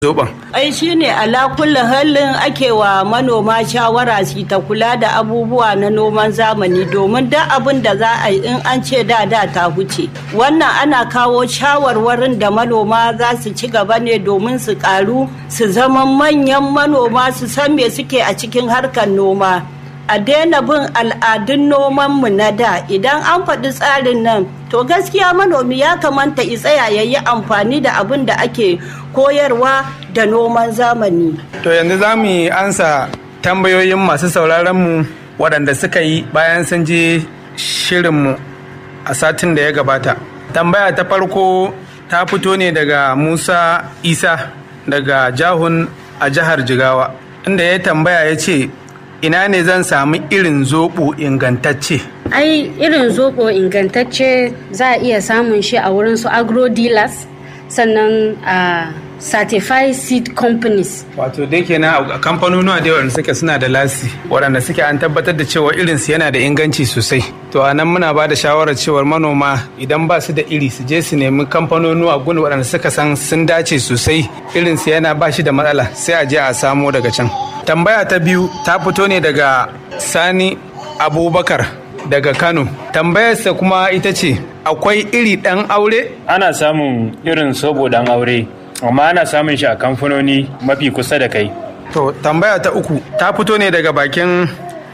zoben ai shine ala kulli halin ake wa manoma shawara su ta kula da abubuwa na noman zamani domin duk abin da za a yi in an ce da da ta huce wannan ana kawo shawarwarin da manoma za su ci gaba ne domin su karu su zama manyan manoma su san me suke a cikin harkar noma a daina bin al'adun nomanmu na da idan an faɗi tsarin nan to gaskiya manomi ya kamata i tsaya ya yi amfani da abin da ake koyarwa da noman zamani. to yanzu za mu yi ansa tambayoyin masu sauraronmu waɗanda suka yi bayan sun je shirinmu a satin da ya gabata tambaya ta farko ta fito ne daga musa isa daga jahun a jihar jigawa inda ya tambaya ya ce ina ne zan samu irin zoɓo ingantacce ai irin zoɓo ingantacce za a iya samun shi a wurin su agro dealers sannan a certified seed companies wato dai kenan a kamfanonuwa da waɗanda suke suna da lasi waɗanda suke an tabbatar da cewa irinsu yana da inganci sosai to a nan muna ba da shawarar cewar manoma idan ba su da iri su je su nemi kamfanonuwa gun waɗanda suka san sun dace sosai irinsu yana ba shi da matsala sai a je a samo daga can tambaya ta biyu ta fito ne daga sani abubakar daga kano tambayarsa kuma ita ce akwai iri ɗan aure ana samun irin sobo dan aure amma ana samun shi a kamfanoni mafi kusa da kai to tambaya ta uku ta fito ne daga bakin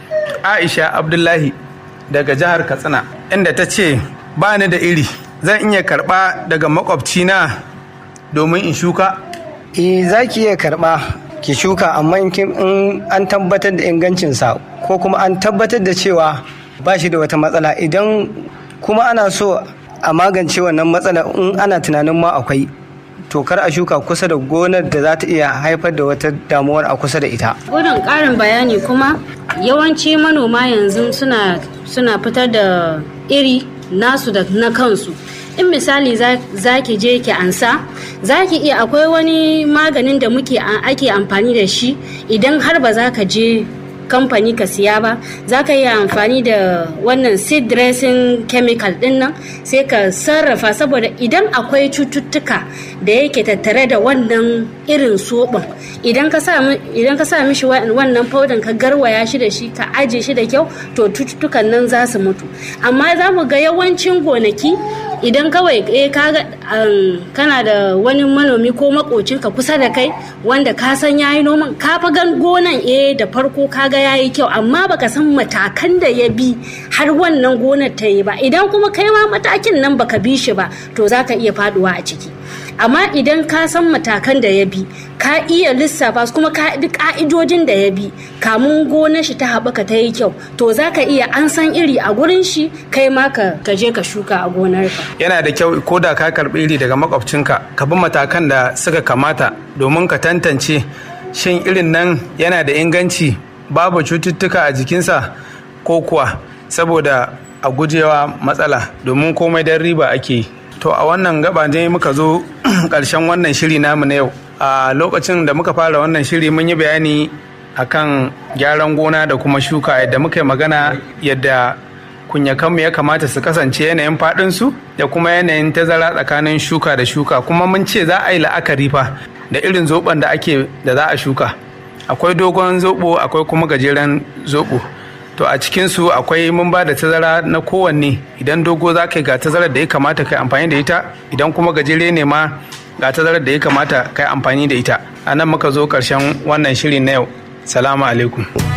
aisha abdullahi daga jihar katsina inda ta ce ba ni da iri zan iya karɓa daga makwabcina domin in shuka eh za ki iya karɓa ki shuka amma in an tabbatar da ingancinsa ko kuma an tabbatar da cewa ba shi da wata matsala idan kuma ana so a magance wannan matsala in ana tunanin ma akwai to kar a shuka kusa da gonar da za ta iya haifar da wata damuwar a kusa da ita. Gudun ƙarin bayani kuma yawanci manoma yanzu suna suna fitar da iri nasu da na kansu. in misali za ki je ki ansa za ki iya akwai wani maganin da muke ake amfani da shi idan har ba za ka je kamfani ka siya ba za ka yi amfani da wannan seed dressing chemical din nan sai ka sarrafa saboda idan akwai cututtuka da yake tattare da wannan irin soɓin idan ka sa mishi wannan faudan ka garwaya shi da shi ka aje shi da kyau to cututtukan nan za su mutu amma za mu ga yawancin gonaki idan kawai eh kaga kana da wani manomi ko makocinka kusa da kai wanda ka san yayi noman ka fa gan gonan eh da farko kaga yayi kyau amma baka san matakan da ya bi har wannan gonar ta yi ba idan kuma kai ma matakin nan baka bi shi ba to zaka iya faduwa a ciki amma idan ka san matakan da ya bi ka iya lissafa su kuma ka bi ka'idojin da ya bi kamun gonar shi ta haɓaka ta yi kyau to za ka iya an san iri a gurin shi kai ma ka je ka shuka a gonar ka yana da kyau ko da ka karɓi iri daga makwabcinka ka bi matakan da suka kamata domin ka tantance shin irin nan yana da inganci babu cututtuka a jikinsa ko kuwa saboda a gujewa matsala domin komai don riba ake yi to a wannan gaba ne muka zo ƙarshen wannan shiri namu na yau a lokacin da muka fara wannan shiri mun yi bayani akan gyaran gona da kuma shuka yadda muka yi magana yadda kunyakanmu ya kamata su kasance yanayin faɗinsu da kuma yanayin tazara tsakanin shuka da shuka kuma mun ce za a yi la'akari fa da irin zoben da ake da za a shuka akwai dogon zobo akwai kuma gajeren zobo to a cikinsu akwai mun ba da tazara na kowanne idan dogo za ka yi ga tazarar da ya kamata ka yi amfani da ita idan kuma gajere ne ma ga tazarar da ya kamata ka yi amfani da ita a nan muka zo ƙarshen wannan shiri na yau salamu alaikum